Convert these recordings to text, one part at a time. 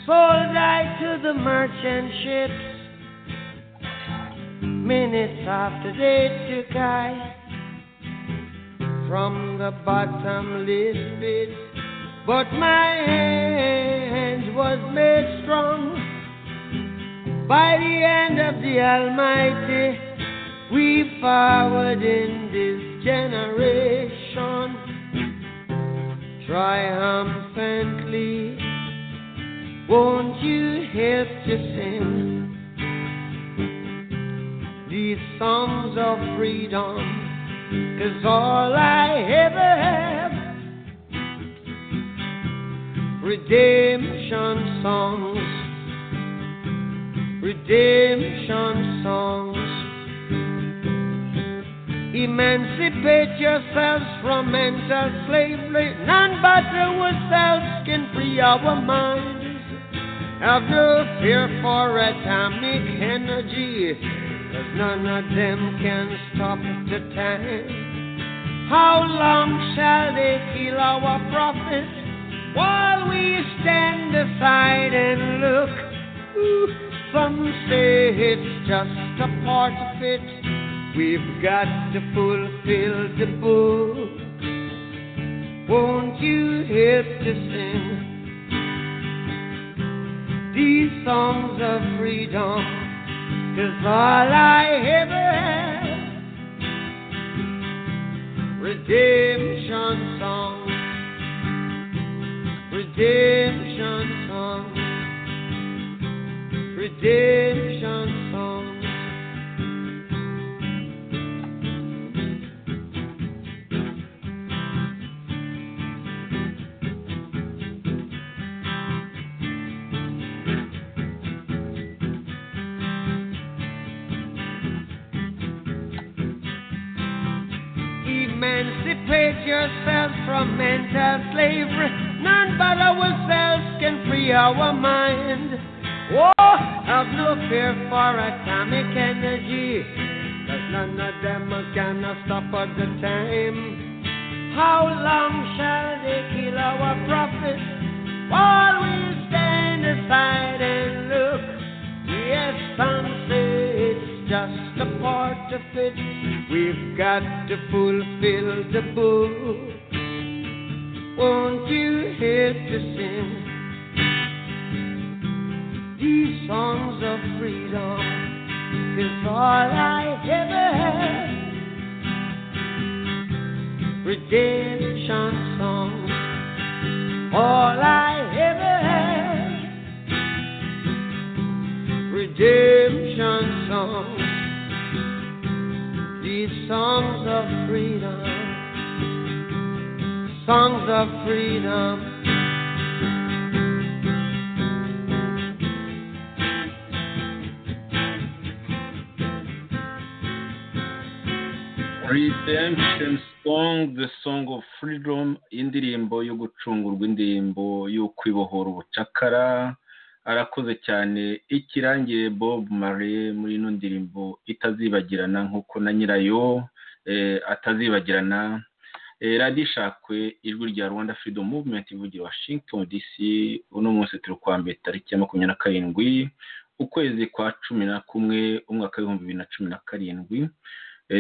paradise to the merchant ships. Minutes after they took I from the bottomless pit, but my hand was made strong by the hand of the Almighty. We forward in this generation triumphantly. Won't you help to sing these songs of freedom? Cause all I ever have redemption songs, redemption songs. Emancipate yourselves from mental slavery. None but ourselves can free our minds. Have no fear for atomic energy, cause none of them can stop the time. How long shall they kill our prophets while we stand aside and look? Ooh, some say it's just a part of it. We've got to fulfill the book. Won't you help to sing? these songs of freedom. Cause all I ever have redemption songs, redemption songs, redemption songs. emancipate yourselves from mental slavery. None but ourselves can free our mind. Whoa, have no fear for atomic energy. Cause none of them can stop at the time. How long shall they kill our prophets while we stand aside and look? Yes, some say it's just a part of it. We've got to fulfill the book. Won't you help to sing these songs of freedom? Cause all I ever had redemption songs. All I ever had redemption songs these songs of freedom, songs of freedom. Redemption Song, The Song of Freedom, indirimbo yo gucungurwa indirimbo yo kwibohora ubucakara, arakoze cyane ikirangire Bob Marley muri ino ndirimbo itazibagirana nk'uko na nyirayo atazibagirana radishakwe ijwi rya rwanda freedom movement ivugira washington dc uno munsi turi kwa mbere tariki ya makumyabiri na karindwi ukwezi kwa cumi na kumwe umwaka w'ibihumbi bibiri na cumi na karindwi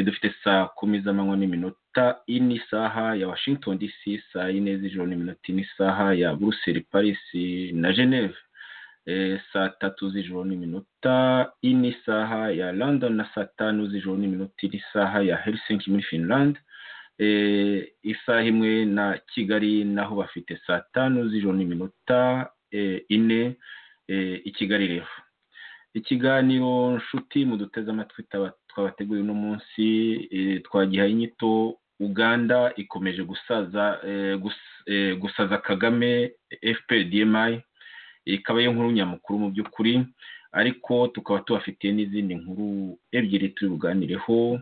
dufite saa kumi z'amanywa n'iminota ine isaha ya washington dc saa yine z'ijoro n'iminota ine isaha ya buruseli paris na geneve saa tatu z'ijoro n'iminota ine isaha ya london na saa tanu z'ijoro n'iminota ine isaha ya helsinki muri finland isaha imwe na kigali naho bafite saa tanu z'ijoro n'iminota ine i kigali refu ikiganiro nshuti mu duteze amatwi twabateguriye uno munsi twagihaye inyito uganda ikomeje gusaza gusaza kagame fpdmi ikaba ariyo nkuru nyamukuru mu by'ukuri ariko tukaba tubafitiye n'izindi nkuru ebyiri turi buganireho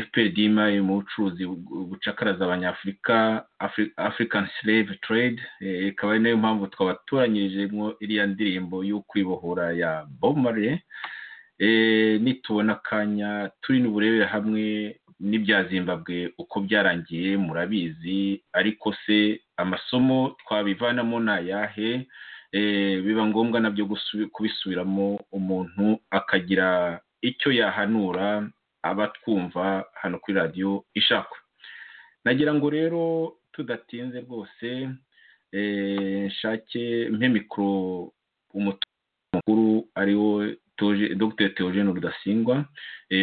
fpdm mu bucuruzi bucakaraza abanyafurika african slave trade ikaba ari nayo mpamvu twaba turanyijemo iriya ndirimbo yo kwibohora ya bob marley nitubona akanya turi n'uburebere hamwe n'ibya zimbabwe uko byarangiye murabizi ariko se amasomo twabivanamo ni ayahe biba ngombwa nabyo kubisubiramo umuntu akagira icyo yahanura abatwumva hano kuri radiyo ishakwa nagira ngo rero tudatinze rwose nshake mpe mikoro umutungo mukuru ariwo dr Theogene rudasingwa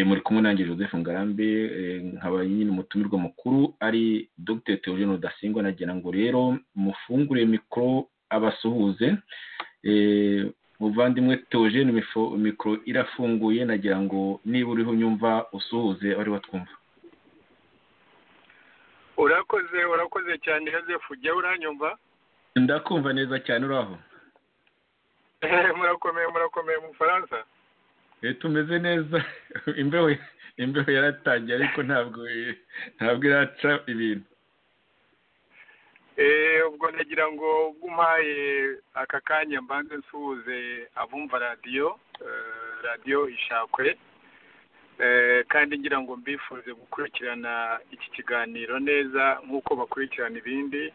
muri kumwe nanjye joseph ngarambe nkaba nyine umutumirwa mukuru ari dr Theogene rudasingwa nagira ngo rero mufungure mikoro abasuhuze muvandimwe Theogene mikoro irafunguye nagira ngo niba uriho unyumva usuhuze abari batwumva urakoze urakoze cyane joseph ujya uranyumva ndakumva neza cyane uraho murakomeye murakomeye mu bufaransa tumeze neza imbeho imbeho yaratangiye ariko ntabwo ntabwo iraca ibintu ubwo nagira ngo ubwo umpaye aka kanya mbanze nsuhuze abumva radiyo radiyo ishakwe kandi ngira ngo mbifuze gukurikirana iki kiganiro neza nk'uko bakurikirana ibindi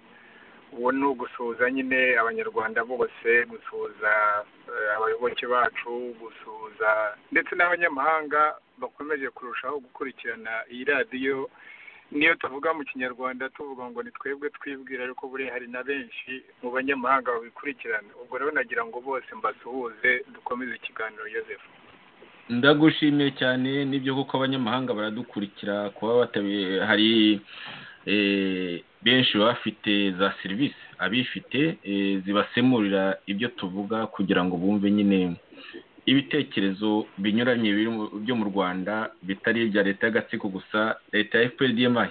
ubu ni ugusuhuza nyine abanyarwanda bose gusuhuza abayoboke bacu gusuhuza ndetse n'abanyamahanga bakomeje kurushaho gukurikirana iyi radiyo niyo tuvuga mu kinyarwanda tuvuga ngo ni twebwe twibwira ariko buriya hari na benshi mu banyamahanga babikurikirana ubwo rero nagira ngo bose mbasuhuze dukomeze ikiganiro Yosef ndagushimiye cyane nibyo kuko abanyamahanga baradukurikira kuba batabiye hari benshi baba bafite za serivisi abifite zibasemurira ibyo tuvuga kugira ngo bumve nyine ibitekerezo binyuranye byo mu rwanda bitari ibya leta y'agatsiko gusa leta ya fprdmi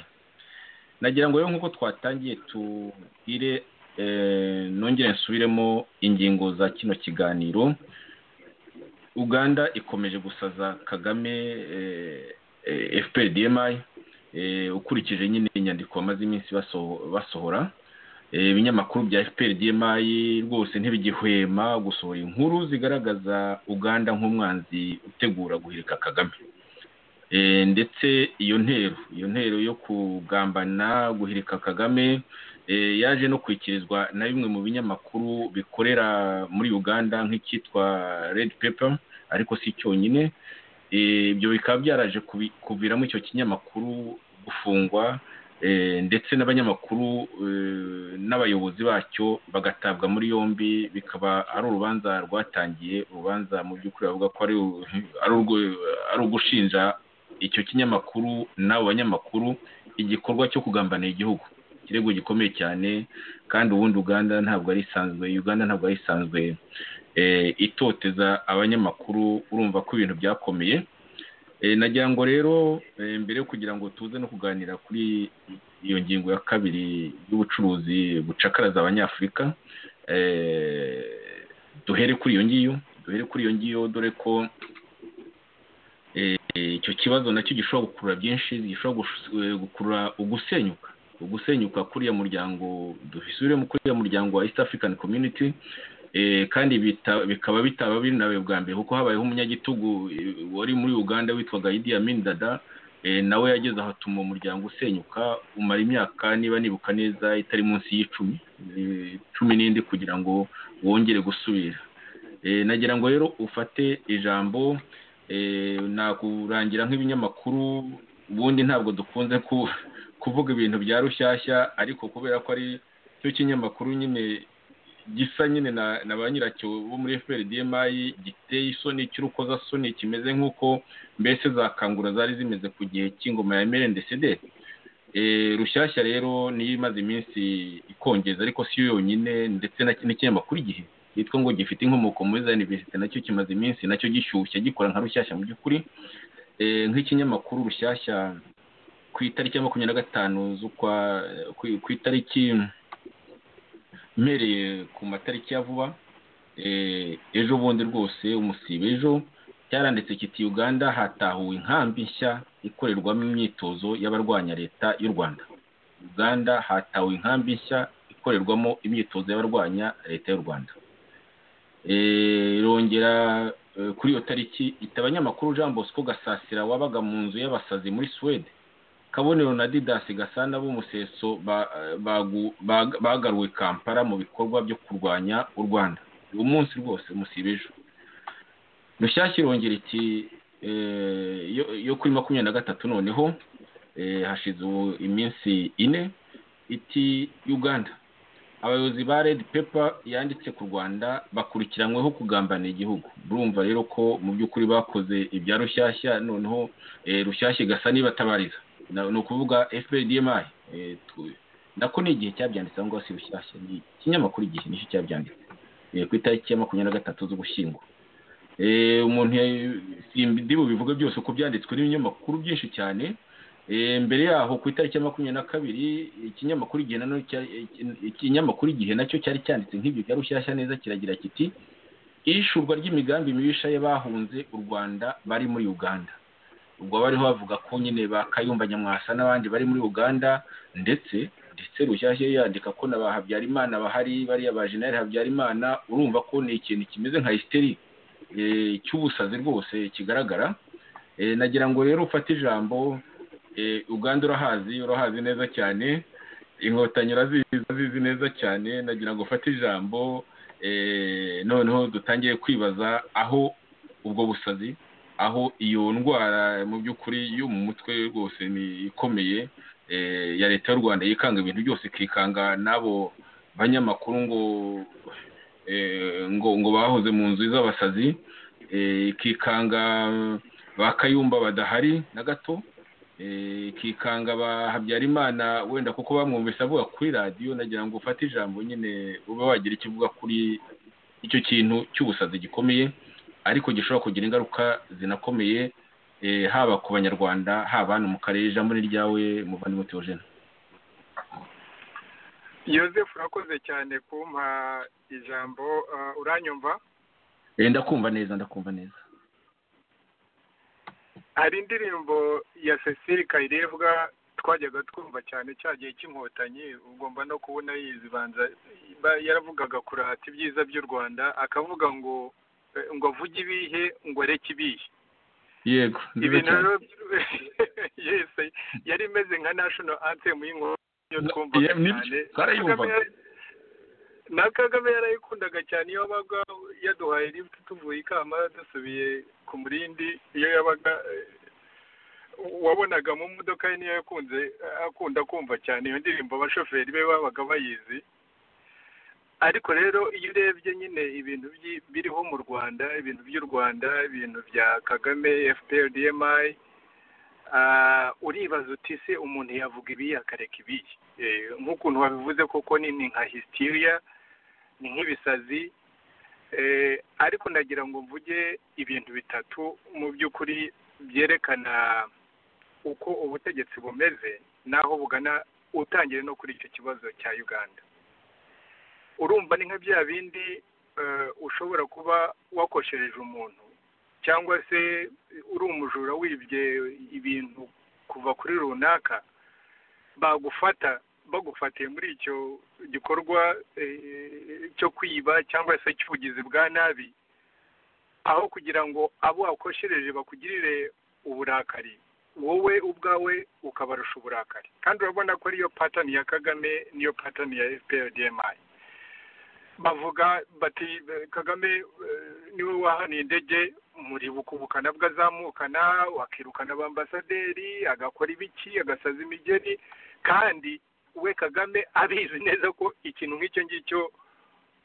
nagira ngo rero nk'uko twatangiye tubwire nongere nsubiremo ingingo za kino kiganiro uganda ikomeje gusaza kagame fprdmi ukurikije nyine inyandiko bamaze iminsi basohora ibinyamakuru bya fpr dmayi rwose ntibigihwema gusohora inkuru zigaragaza uganda nk'umwanzi utegura guhirika kagame ndetse iyo ntero iyo ntero yo kugambana guhirika kagame yaje no kwikirizwa na bimwe mu binyamakuru bikorera muri uganda nk'icyitwa red paper ariko si cyonyine ibyo bikaba byaraje kuviramo icyo kinyamakuru gufungwa ndetse n'abanyamakuru n'abayobozi bacyo bagatabwa muri yombi bikaba ari urubanza rwatangiye urubanza mu by'ukuri bavuga ko ari ugushinja icyo kinyamakuru n'abo banyamakuru igikorwa cyo kugambanira igihugu ikirego gikomeye cyane kandi ubundi uganda ntabwo ari isanzwe uganda ntabwo ari isanzwe itoteza abanyamakuru urumva ko ibintu byakomeye nagira ngo rero mbere yo kugira ngo tuze no kuganira kuri iyo ngingo ya kabiri y'ubucuruzi bucakaraza abanyafurika duhere kuri iyo ngiyo duhere kuri iyo ngiyo dore ko icyo kibazo nacyo gishobora gukurura byinshi gishobora gukurura ugusenyuka ugusenyuka kuriya muryango duhisure kuriya muryango wa east african community kandi bikaba bitaba binawe bwa mbere kuko habayeho umunyagitugu wari muri uganda witwaga Idi Amin Dada nawe yageze aho atuma umuryango usenyuka umara imyaka niba nibuka neza itari munsi y'icumi cumi n'indi kugira ngo wongere gusubira nagira ngo rero ufate ijambo nakurangira nk'ibinyamakuru ubundi ntabwo dukunze kuvuga ibintu bya rushyashya ariko kubera ko ari cyo kinyamakuru nyine gisa nyine na ba nyiracyo bo muri FPRDMI giteye isoni cy'urukozasoni kimeze nk'uko mbese za kangura zari zimeze ku gihe cy'ingoma ya merendesede rushyashya rero niyo imaze iminsi ikongeza ariko si yo yonyine ndetse n'ikinyamakuru igihe cyitwa ngo gifite inkomoko muri za univerisite nacyo kimaze iminsi nacyo gishyushye gikora nka rushyashya mu by'ukuri nk'ikinyamakuru rushyashya ku itariki ya makumyabiri na gatanu z'ukwa ku itariki mpereye ku matariki ya vuba ejo bundi rwose umusibe ejo cyaranditse kiti uganda hatahuwe inkambi nshya ikorerwamo imyitozo y'abarwanya leta y'u rwanda uganda hatahuwe inkambi nshya ikorerwamo imyitozo y'abarwanya leta y'u rwanda irongera kuri iyo tariki ita abanyamakuru jean bosco gasasira wabaga mu nzu y'abasazi muri suwede kabonero na didasi gasana b'umuseso bagaruwe kampala mu bikorwa byo kurwanya u rwanda uwo munsi rwose musiba ejo rushyashya irongera iti yo kuri makumyabiri na gatatu noneho hashize ubu iminsi ine iti uganda abayobozi ba redi pepa yanditse ku rwanda bakurikiranyweho kugambanira igihugu urumva rero ko mu by'ukuri bakoze ibya rushyashya noneho rushyashya igasa n'ibatabariza ni ukuvuga fprdmi nako ni igihe cyabyanditse aho ngaho si rushyashya ni ikinyamakuru igihe nicyo cyabyanditse ku itariki ya makumyabiri na gatatu z'ugushyingo umuntu ndi bubivuge byose uko byanditswe n'ibinyamakuru byinshi cyane mbere yaho ku itariki ya makumyabiri na kabiri ikinyamakuru igihe nanone ikinyamakuru igihe nacyo cyari cyanditse nk'ibyo bya rushyashya neza kiragira kiti ishurwa ry'imigambi mibisha y'abahunze u rwanda bari muri uganda ubwo bariho bavuga ko nyine ba kayumba nyamwasa n'abandi bari muri uganda ndetse ndetse rushyashya yandika ko na ba habyarimana bahari bariya ba jenali habyarimana urumva ko ni ikintu kimeze nka hisiteri cy'ubusazi rwose kigaragara nagira ngo rero ufate ijambo uganda urahazi urahazi neza cyane inkotanyi urazizi neza cyane nagira ngo ufate ijambo noneho dutangiye kwibaza aho ubwo busazi aho iyo ndwara mu by'ukuri yo mu mutwe rwose ni ikomeye ya leta y'u rwanda yikanga ibintu byose ikikanga n'abo banyamakuru ngo ngo ngo bahoze mu nzu z'abasazi ikikanga ba kayumba badahari na gato ikikanga ba habyarimana wenda kuko bamwumvise avuga kuri radiyo nagira ngo ufate ijambo nyine uba wagira icyo uvuga kuri icyo kintu cy'ubusazi gikomeye ariko gishobora kugira ingaruka zinakomeye haba ku banyarwanda haba hano mu karere ijambo ni ryawe muvandimwe teogene Yosefu urakoze cyane kumpa ijambo uranyumva ndakumva neza ndakumva neza hari indirimbo ya cecile kayirebwa twajyaga twumva cyane cya gihe cy'inkotanyi ugomba no kubona yizibanza yaravugaga kurata ibyiza by'u rwanda akavuga ngo ngo avuge ibihe ngo areke ibihe yego ibintu yese yari imeze nka nashino antemu y'inkotanyi na kagame yarayikundaga cyane iyo yabaga yaduhaye lift tuvuye ikamba dusubiye ku murindi iyo yabaga wabonaga mu modoka ye niyo yakunze akunda kumva cyane iyo ndirimbo abashoferi be babaga bayizi ariko rero iyo urebye nyine ibintu biriho mu rwanda ibintu by'u rwanda ibintu bya kagame fpr dmi uribaza uti se umuntu yavuga ibiyi akareka ibiyi nk'ukuntu wabivuze koko ni nka hisitiriya ni nk'ibisazi ariko ndagira ngo mvuge ibintu bitatu mu by'ukuri byerekana uko ubutegetsi bumeze n'aho bugana utangire no kuri icyo kibazo cya uganda urumva ni nka bya bindi ushobora kuba wakoshereje umuntu cyangwa se uri umujura wibye ibintu kuva kuri runaka bagufata bagufatiye muri icyo gikorwa cyo kwiba cyangwa se cy'ubugizi bwa nabi aho kugira ngo abo wakoshereje bakugirire uburakari wowe ubwawe ukabarusha uburakari kandi urabona ko ariyo patani ya kagame niyo patani ya fprdmi bavuga bati kagame niwe wahaniye indege muribuka ubukana bw'azamukana wakirukana abambasaderi agakora ibiki agasaza imigeri kandi we kagame abizi neza ko ikintu nk'icyo ngicyo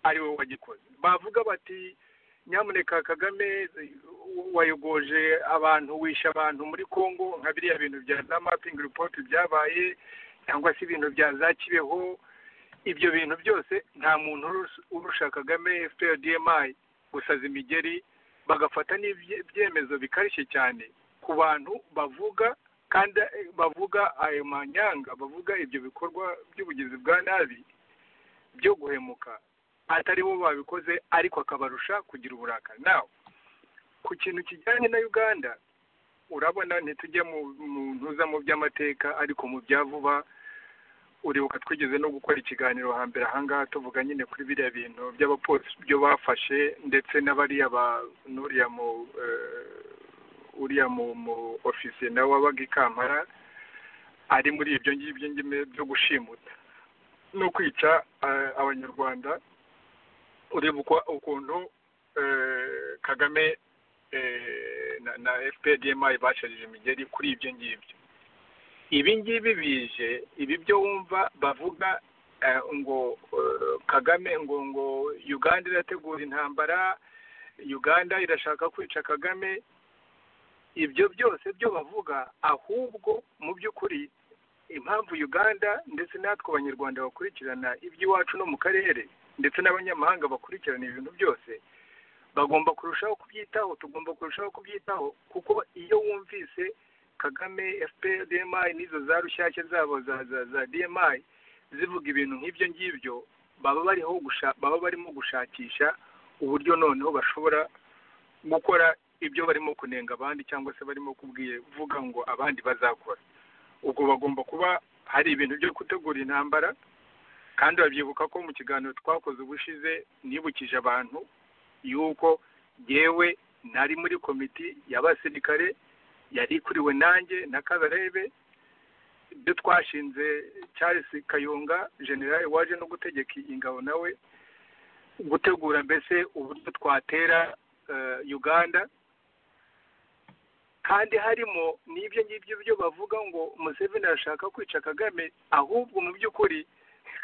ari we wagikoze bavuga bati nyamuneka kagame wayogoje abantu wishe abantu muri congo nka biriya bintu bya za mapingi ripoti byabaye cyangwa se ibintu bya za kibeho ibyo bintu byose nta muntu urusha kagame fpr dmi gusaza imigeri bagafata n'ibyemezo bikarishye cyane ku bantu bavuga kandi bavuga ayo manyanga bavuga ibyo bikorwa by'ubugizi bwa nabi byo guhemuka atari bo babikoze ariko akabarusha kugira uburakari nawe ku kintu kijyanye na uganda urabona ntitujye mu ntuza mu by'amateka ariko mu bya vuba uribuka twigeze no gukora ikiganiro hambere ahangaha tuvuga nyine kuri biriya bintu by'abapolisi byo bafashe ndetse n'abariya ba n'uriya mu uriya mu ofisiye nawe wabaga ikampara ari muri ibyo ngibyo byo gushimuta no kwica abanyarwanda ureba uko- ukuntu eh, kagame eh, na- na fpdmi basharije imigeri kuri ibyo ngibyo ibi ngibi bije ibi byo wumva bavuga eh, ngo eh, kagame ngo ngo uganda irategura intambara uganda irashaka kwica kagame ibyo byose byo bavuga ahubwo mu by'ukuri impamvu uganda ndetse natwe abanyarwanda bakurikirana iby'iwacu no mu karere ndetse n'abanyamahanga bakurikirana ibintu byose bagomba kurushaho kubyitaho tugomba kurushaho kubyitaho kuko iyo wumvise kagame fpr dmi n'izo za rushyashya zabo za za za dmi zivuga ibintu nk'ibyo ngibyo baba bariho gusha- baba barimo gushakisha uburyo noneho bashobora gukora ibyo barimo kunenga abandi cyangwa se barimo kuvuga ngo abandi bazakora ubwo bagomba kuba hari ibintu byo gutegura intambara kandi babyibuka ko mu kiganiro twakoze ubushize nibukije abantu yuko yewe nari muri komiti y'abasirikare yari ikuriwe nanjye na kabarebe ibyo twashinze charles kayonga generale waje no gutegeka ingabo nawe gutegura mbese uburyo twatera eh, uganda kandi harimo n'ibyo ngibyo byo bavuga ngo museveni arashaka kwica kagame ahubwo mu by'ukuri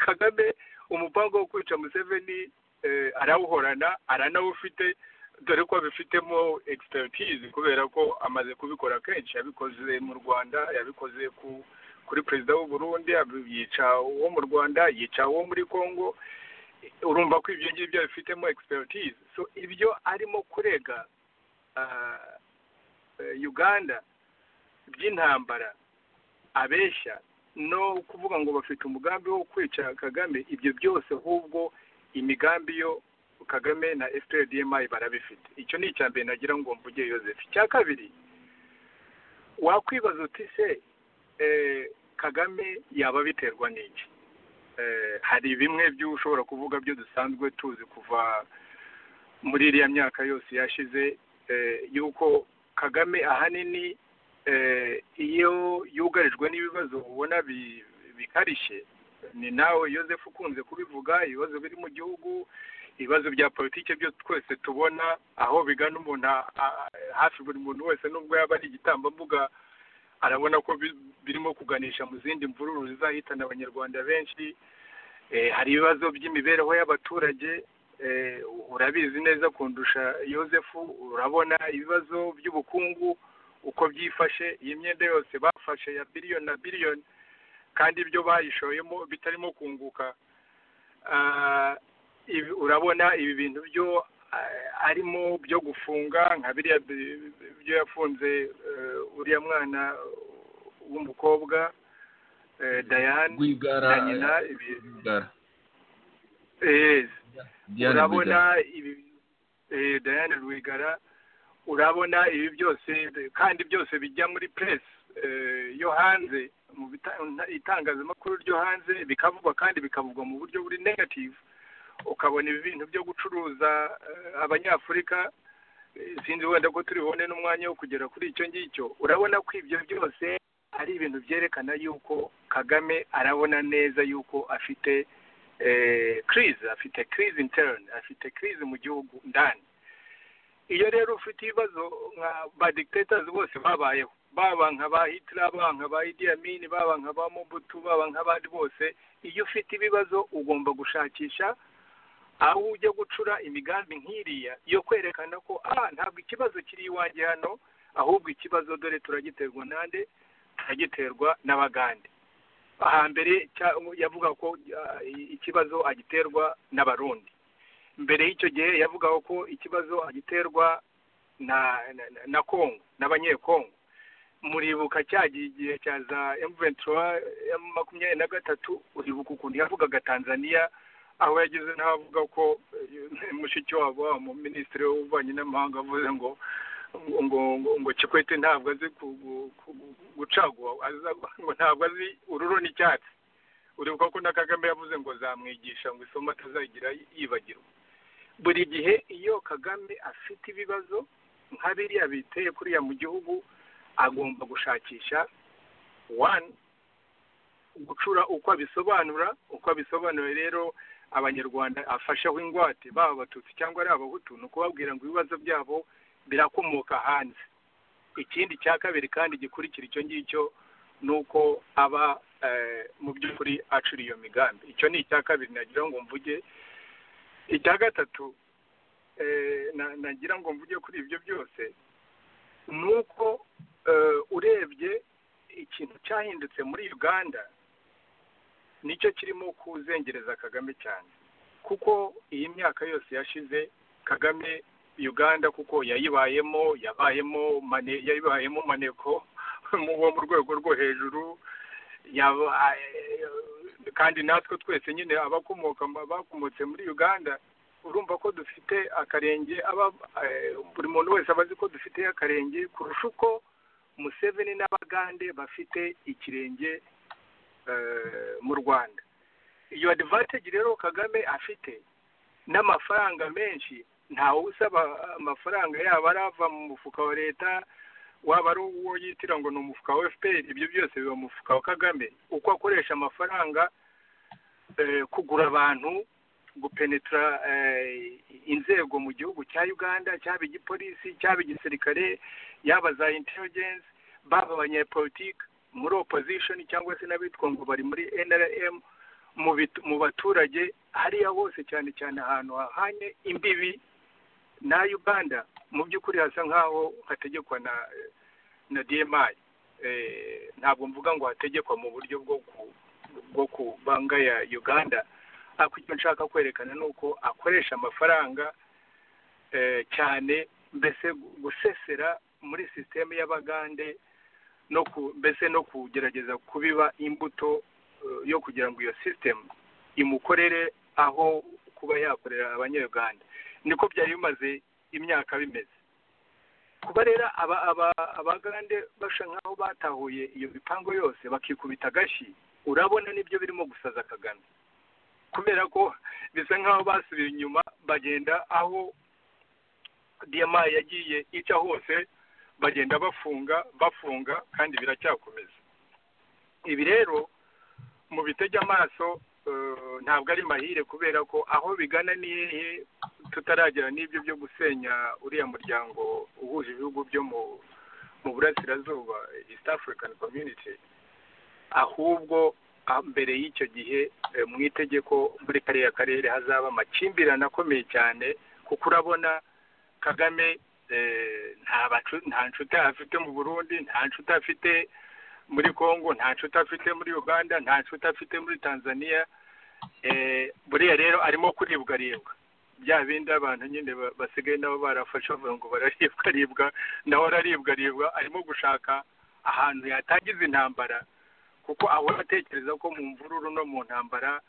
kagame umupango wo kwica museveni eh, arawuhorana aranawufite dore ko abifitemo expertise kubera ko amaze kubikora kenshi yabikoze mu rwanda yabikoze ku kuri perezida w'u Burundi abi- yica uwo mu rwanda yica uwo muri congo urumva ko ibyo ngibyo abifitemo expertise so ibyo arimo kurega ah, eh, uganda by'intambara abeshya no kuvuga ngo bafite umugambi wo kwica kagame ibyo byose ahubwo imigambi yo kagame na fprdmi barabifite icyo ni icya mbere nagira ngo mvuge yoseph icya kabiri wakwibaza uti se eh, kagame yaba biterwa n'iki Eh, hari bimwe by'ushobora kuvuga byo dusanzwe tuzi kuva muri iriya myaka yose yashize eh, yuko kagame ahanini eh, iyo yugarijwe n'ibibazo ubona bi- bikarishye ni nawe yoseph ukunze kubivuga ibibazo biri mu gihugu ibibazo bya politiki byo twese tubona aho bigana umuntu a- a- hafi buri muntu wese nubwo yaba ari igitambambuga arabona ko bi- birimo kuganisha mu zindi mvururu zizahitana abanyarwanda benshi Eh, hari ibibazo by'imibereho y'abaturage eh, urabizi neza kundusha yosefu urabona ibibazo by'ubukungu uko byifashe iyi myenda yose bafashe ya biliyoni na biliyoni kandi ibyo bayishoyemo bitarimo kunguka Ah, ibi- urabona ibi bintu byo ah, arimo byo gufunga nka biriya bi- byo yafunze eh, uriya mwana w'umukobwa eh, Diane rwigara na nyina ibi- rwigara eh, Diane urabona Rwigara. ibi eh, Diane Rwigara urabona ibi byose kandi byose bijya muri press eh, yo hanze mu bita- nta- itangazamakuru ryo hanze bikavugwa kandi bikavugwa mu buryo buri negative ukabona ibi bintu byo gucuruza eh, abanyafurika eh, sinzi wenda ko turi bubone n'umwanya wo kugera kuri icyo ngicyo urabona ko ibyo byose ari ibintu byerekana yuko kagame arabona neza yuko afite eh, crise afite crise interne afite crise mu gihugu ndani iyo rero ufite ibibazo nka ba dictators bose babayeho baba nka ba Hitler baba nka ba Idi Amin baba nka ba Mobutu baba nk'abandi bose iyo ufite ibibazo ugomba gushakisha aho ujya gucura imigambi nk'iriya yo kwerekana ko ah ntabwo ikibazo kiri iwanjye hano ahubwo ikibazo dore turagiterwa nande turagiterwa n'abagande hambere cya- yavuga ko ah, i- ikibazo agiterwa n'abarundi mbere y'icyo gihe yavugaga ko ikibazo agiterwa na na, na- na kongo n'abanyekongo muribuka cyagiye igihe cya za M23 ya makumyabiri na gatatu uribuka ukuntu yavugaga tanzania aho yagize n'abavuga ko eh, mushiki wabo wa mu minisitiri w'ububanyi n'amahanga avuze ngo ngo ngo ngo Kikwete ntabwo azi ku- gu- ku- gucagua aza- ngo ntabwo azi ururo n'icyatsi uribuka ko na Kagame yavuze ngo zamwigisha ngo isomo atazagira yibagirwa buri gihe iyo Kagame afite ibibazo nka biriya biteye kuriya mu gihugu agomba gushakisha one gucura uko abisobanura uko abisobanura rero abanyarwanda afasheho ingwate baba abatutsi cyangwa ari abahutu ni ukubabwira ngo ibibazo byabo birakomoka hanze ikindi cya kabiri kandi gikurikira icyo ngicyo ni uko aba mu by'ukuri acura iyo migambi icyo ni icya kabiri nagira ngo mvuge icya gatatu nagira ngo mvuge kuri ibyo byose ni uko urebye ikintu cyahindutse muri uganda nicyo kirimo kuzengereza kagame cyane kuko iyi myaka yose yashize kagame uganda kuko yayibayemo yabayemo yayibayemo maneko wo mu rwego rwo hejuru kandi natwe twese nyine abakomoka bakomotse muri uganda urumva ko dufite akarenge buri muntu wese aba azi ko dufite akarenge kurusha uko museveni n'abagande bafite ikirenge mu rwanda iyo adivantage rero kagame afite n'amafaranga menshi ntawe usaba amafaranga yaba arava mu mufuka wa leta waba ari uwo yitira ngo ni umufuka wa fpr ibyo byose biba mu mufuka wa kagame uko akoresha amafaranga kugura abantu gupenetra inzego mu gihugu cya uganda cyaba igipolisi cyaba igisirikare yaba za intelligence baba abanyepolitike muri opozishoni cyangwa se n'abitwa ngo bari muri nrm mu baturage hariya hose cyane cyane ahantu hahanye imbibi na uganda mu by'ukuri hasa nk'aho hategekwa na na dmi ntabwo mvuga ngo hategekwa mu buryo bwo kubangaya uganda ariko icyo nshaka kwerekana ni uko akoresha amafaranga cyane mbese gusesera muri sisiteme y'abagande no mbese no kugerageza kubiba imbuto yo kugira ngo iyo sisitemu imukorere aho kuba yakorera abanyayuganda niko byari bimaze imyaka bimeze kuba rero abagande basa nk'aho batahuye iyo mipango yose bakikubita agashyi urabona nibyo birimo gusaza kagame kubera ko bisa nk'aho basubiye inyuma bagenda aho diyama yagiye ica hose bagenda bafunga bafunga kandi biracyakomeza ibi rero mu bitege amaso ntabwo ari mahire kubera ko aho bigana ni hehe tutaragera n'ibyo byo gusenya uriya muryango uhuje ibihugu byo mu burasirazuba east african community ahubwo mbere y'icyo gihe mu itegeko muri kariya karere hazaba amakimbirane akomeye cyane kuko urabona kagame nta nshuti afite mu burundi nta nshuti afite muri congo nta nshuti afite muri uganda nta nshuti afite muri tanzania buriya rero arimo kuribwa aribwa bya bindi abantu nyine basigaye nabo barafashe bavuga ngo bararibwa aribwa nawe araribwa aribwa arimo gushaka ahantu yatangiza intambara kuko ahora atekereza ko mu mvururu no mu ntambara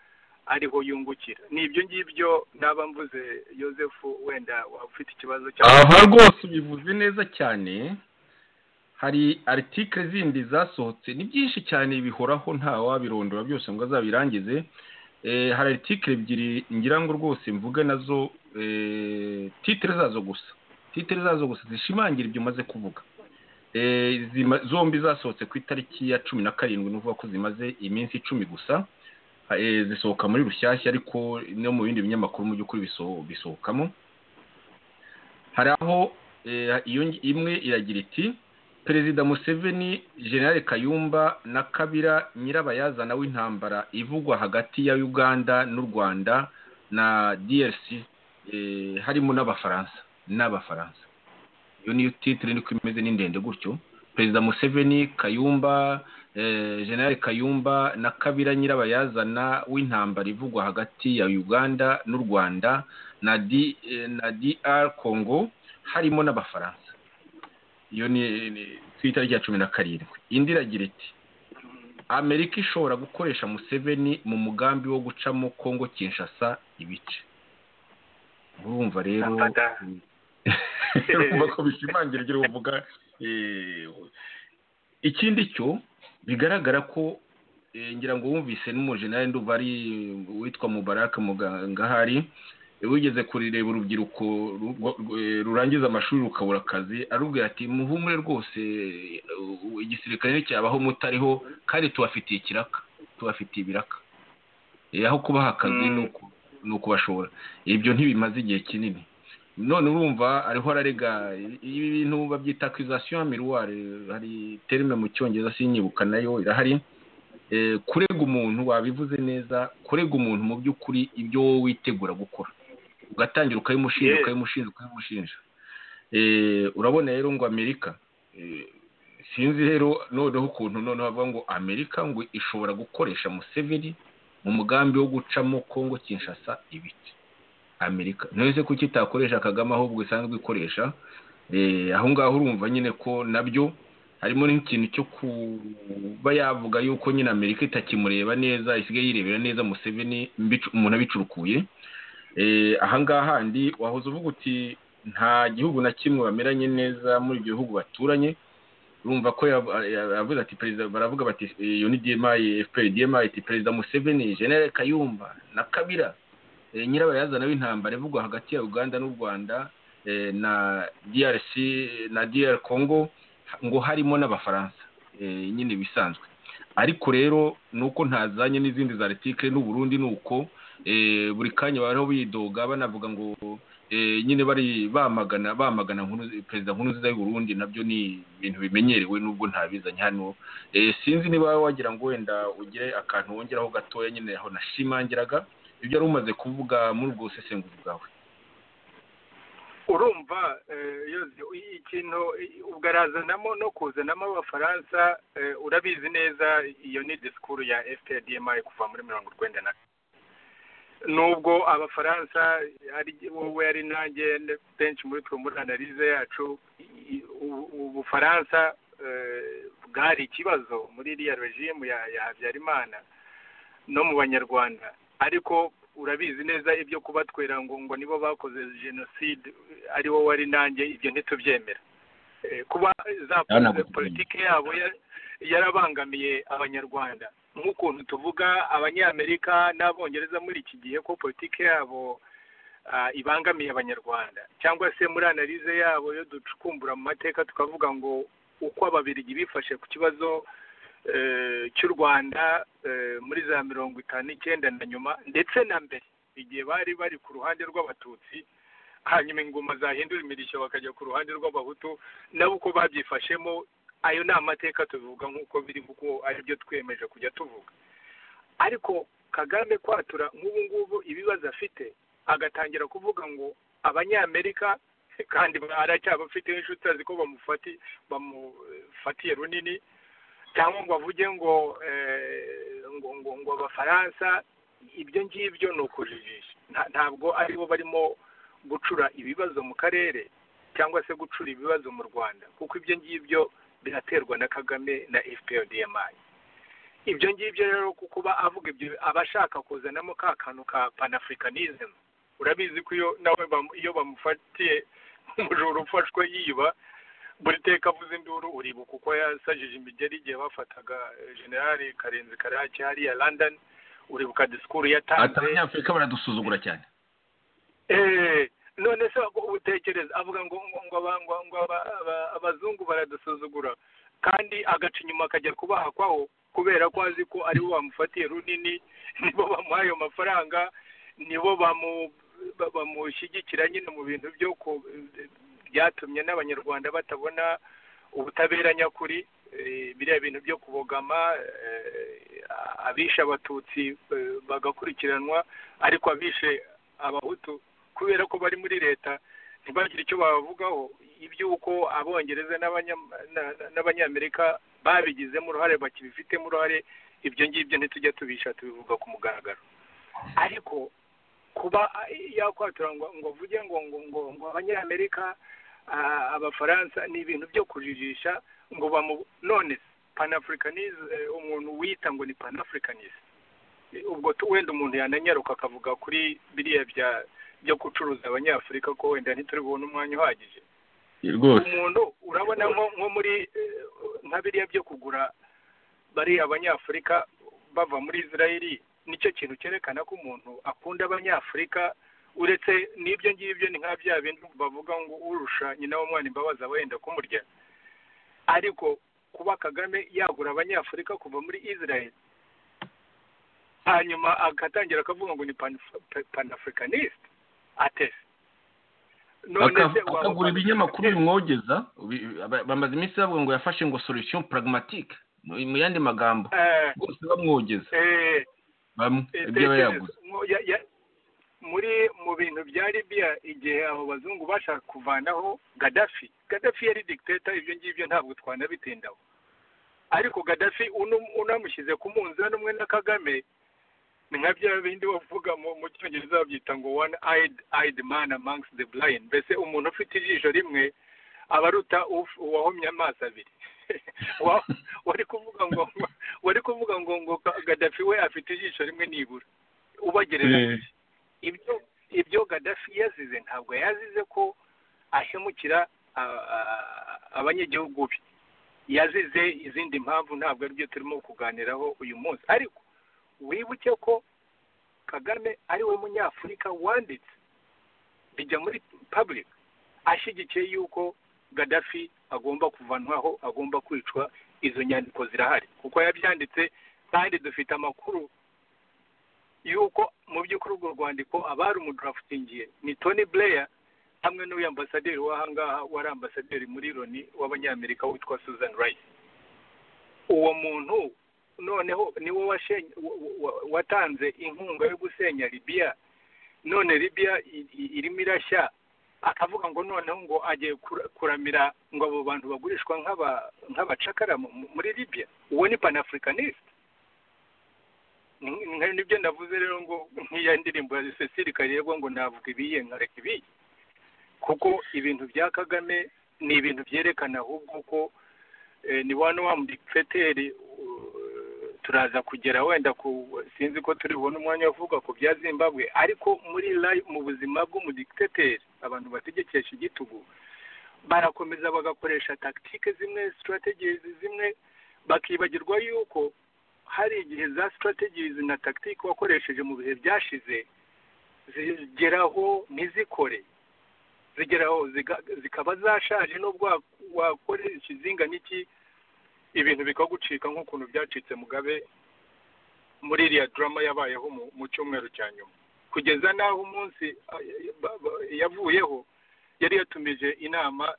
ariho yungukira ni ibyo ngibyo naba mvuze Joseph wenda ufite ikibazo aha rwose ubivuze neza cyane hari aritikire zindi zasohotse ni byinshi cyane bihoraho nta wabirondora byose ngo azabirangize hari aritikire ebyiri ngira ngo rwose mvuge nazo titire zazo gusa titire zazo gusa zishimangira ibyo umaze kuvuga zombi zasohotse ku itariki ya cumi na karindwi nuvuga ko zimaze iminsi icumi gusa zisohoka muri rushyashya ariko no mu bindi binyamakuru mu by'ukuri bisohokamo hari aho imwe iragira iti perezida museveni generale kayumba na kabira nyirabayazana w'intambara ivugwa hagati ya uganda n'u rwanda na drc harimo n'abafaransa n'abafaransa iyo niyo titire niko imeze ni ndende gutyo perezida museveni kayumba generale kayumba na kabira nyirabayazana w'intambara ivugwa hagati ya uganda n'u rwanda na dr congo harimo n'abafaransa iyo ni ku itariki ya cumi na karindwi indi iragira iti amerika ishobora gukoresha museveni mu mugambi wo gucamo congo kinshasa ibice urumva rero urumva ko bishimangira ibyo uvuga ikindi cyo bigaragara ko ngira ngo wumvise n'umujenali nduva ari witwa mubaraka mugangahari wigeze kurireba urubyiruko rurangiza amashuri rukabura akazi arubwira ati muhumure rwose igisirikare cyabaho mutariho kandi tubafitiye ikiraka tubafitiye ibiraka aho kubaha akazi ni uko ni ukubashora ibyo ntibimaze igihe kinini none urumva ariho ararega ibi bintu babyita akizasiyo miruwari hari terime mu cyongereza sinyibuka nayo irahari kurega umuntu wabivuze neza kurega umuntu mu by'ukuri ibyo wowe witegura gukora ugatangira ukabimushinja ukabimushinja ukabimushinja urabona rero ngo amerika sinzi rero noneho ukuntu noneho bavuga ngo amerika ngo ishobora gukoresha museveni mu mugambi wo gucamo kongo kinshasa ibiti amerika ntese kuko itakoresha kagame ahubwo isanzwe ikoresha aho ngaho urumva nyine ko nabyo harimo n'ikintu cyo kuba yavuga yuko nyine amerika itakimureba neza isigaye yirebera neza museveni umuntu abicurukuye aha ngaha handi wahoze uvuga uti nta gihugu na kimwe bameranye neza muri ibyo bihugu baturanye urumva ko yavuze ati perezida baravuga bati iyo ni demayi efuperi demayi iti perezida museveni jenere kayumba na kabira nyirabayazana w'intambara ivugwa hagati ya uganda n'u rwanda na drc na dr congo ngo harimo n'abafaransa nyine bisanzwe ariko rero ni uko ntazanye n'izindi za retike n'uburundi ni uko buri kanya bariho bidoga banavuga ngo nyine bari bamagana bamagana perezida nkuru nziza y'uburundi nabyo ni ibintu bimenyerewe nubwo ntabizanye hano sinzi niba wagira ngo wenda ugire akantu wongeraho gatoya nyine aho nashimangiraga ibyo wari umaze kuvuga muri ubwo busesenguzi bwawe urumva ikintu ugarazanamo no kuzanamo abafaransa urabizi neza iyo ni disikuru ya fpdmi kuva muri mirongo urwenda na nubwo abafaransa ari wowe ari nanjye benshi muri twe muri analize yacu ubufaransa bwari ikibazo muri iriya regimu ya habyarimana no mu banyarwanda ariko urabizi neza ibyo kubatwera ngo ngo nibo bakoze jenoside ari wowe ari nanjye ibyo ntitubyemera kuba za politiki yabo yarabangamiye abanyarwanda nk'ukuntu tuvuga abanyamerika n'abongereza muri iki gihe ko politiki yabo ibangamiye abanyarwanda cyangwa se muri analize yabo yo ducukumbura mu mateka tukavuga ngo uko ababirigi bifashe ku kibazo cy'u rwanda muri za mirongo itanu n'icyenda na nyuma ndetse na mbere igihe bari bari ku ruhande rw'abatutsi hanyuma ingoma zahindura imirishyo bakajya ku ruhande rw'abahutu nabo uko babyifashemo ayo ni amateka tuvuga nk'uko biri kuko aribyo twemeje kujya tuvuga ariko kagame kwatura nk'ubu ngubu ibibazo afite agatangira kuvuga ngo abanyamerika kandi aracyabafite inshuti azi ko bamufati bamufatiye runini cyangwa ngo avuge ngo ngo ngo abafaransa ibyo ngibyo ni ukujijisha ntabwo aribo barimo gucura ibibazo mu karere cyangwa se gucura ibibazo mu rwanda kuko ibyo ngibyo biraterwa na kagame na fprdmi ibyo ngibyo rero kuba avuga ibyo aba ashaka kuzanamo ka kantu ka panafricanism urabizi ko iyo nawe iyo bamufatiye umujura ufashwe yiba buri teka avuze induru uribuka uko yasajije imigeri igihe bafataga generali karenzi karaki hariya london uribuka disikuru yatanze abanyafurika baradusuzugura cyane eee none se utekereza avuga ngo ngo abazungu baradusuzugura kandi agaca inyuma akajya kubahakwaho kubera ko azi ko aribo bamufatiye runini nibo bamuha ayo mafaranga nibo bamushyigikira nyine mu bintu byo byatumye n'abanyarwanda batabona ubutabera nyakuri biriya bintu byo kubogama abishe abatutsi bagakurikiranwa ariko abishe abahutu kubera ko bari muri leta ntibagire icyo bavugaho iby'uko abongereza n'abanyamerika babigizemo uruhare bakibifitemo uruhare ibyo ngibyo ntitujya tubisha tubivuga ku mugaragaro ariko kuba yakwatura ngo avuge ngo ngo ngo ngo abanyamerika abafaransa ni ibintu byo kujijisha ngo bamu none panafurikanize umuntu wita ngo ni panafurikanize ubwo wenda umuntu yananyaruka akavuga kuri biriya bya byo gucuruza abanyafurika ko wenda ntituri bubone umwanya uhagije umuntu urabona nko muri nka biriya byo kugura bariya abanyafurika bava muri israeli nicyo kintu cyerekana ko umuntu akunda abanyafurika uretse n'ibyo ngibyo ni nka bya bintu bavuga ngo urusha nyina w'umwana imbabazi aba yenda kumurya ariko kuba kagame yagura abanyafurika kuva muri israeli hanyuma agatangira akavuga ngo ni panafricaniste atese Aka- akagura ibinyamakuru bimwogeza bi- ba- bamaze iminsi bavuga ngo yafashe ngo solution pragmatique mu mu yandi magambo bose bamwogeza bamwe ibyo aba yaguze muri mu bintu bya libiya igihe abo bazungu bashaka kuvanaho gadafi gadafi yari dictator ibyo ngibyo ntabwo twanabitindaho ariko gadafi unu- unamushyize ku munzani umwe na kagame ni nka bya bindi bavuga mu mu cyongereza babyita ngo one eyed eyed man amongst the blind mbese umuntu ufite ijisho rimwe aba aruta uf- uwahomye amaso abiri Wa- wari kuvuga ngo wari kuvuga ngo ngo Ga- gadafi we afite ijisho rimwe nibura ubagereranyije ibyo ibyo gadafi yazize ntabwo yazize ko ahemukira a- a- abanyagihugu be yazize izindi mpamvu ntabwo aribyo turimo kuganiraho uyu munsi ariko wibuke ko kagame ari we munyafurika wanditse bijya muri public ashyigikiye yuko gadafi agomba kuvanwaho agomba kwicwa izo nyandiko zirahari kuko yabyanditse kandi dufite amakuru yuko mu by'ukuri urwo rwandiko abari umudurafutingiye ni tony blair hamwe n'uyu ambasaderi w'ahangaha wari ambasaderi muri loni w'abanyamerika witwa susan rice uwo muntu noneho niwe washenye- wa- wa- watanze inkunga yo gusenya libiya none libiya i- i- irimo irashya akavuga ngo noneho ngo agiye kura- kuramira ngo abo bantu bagurishwa nk'aba- nk'abacakara mu- mu- muri libiya uwo ni panafricaniste Ni- ni- nibyo ndavuze rero ngo nk'iya ndirimbo ya cecile karerwa ngo navuga ibiye nkareka ibiye kuko ibintu bya kagame ni ibintu byerekana ahubwo ko eh, ni wano wa mudipfeteri turaza kugera wenda ku sinzi ko turi bubone umwanya wo kuvuga ku bya zimbabwe ariko muri li- mu buzima bw'umudikiteteri abantu bategekesha igitugu barakomeza bagakoresha tactique zimwe strategies zimwe bakibagirwa yuko hari igihe za strategies na tactique wakoresheje mu bihe byashize zigeraho ntizikore zigeraho ziga- zikaba zashaje nubwo wa- wakoresha izingana iki ibintu bikagucika nk'ukuntu byacitse mugabe muri iriya drama yabayeho mu- mu cyumweru cya nyuma kugeza n'aho umunsi ah, ba- ba- yavuyeho yari yatumije inama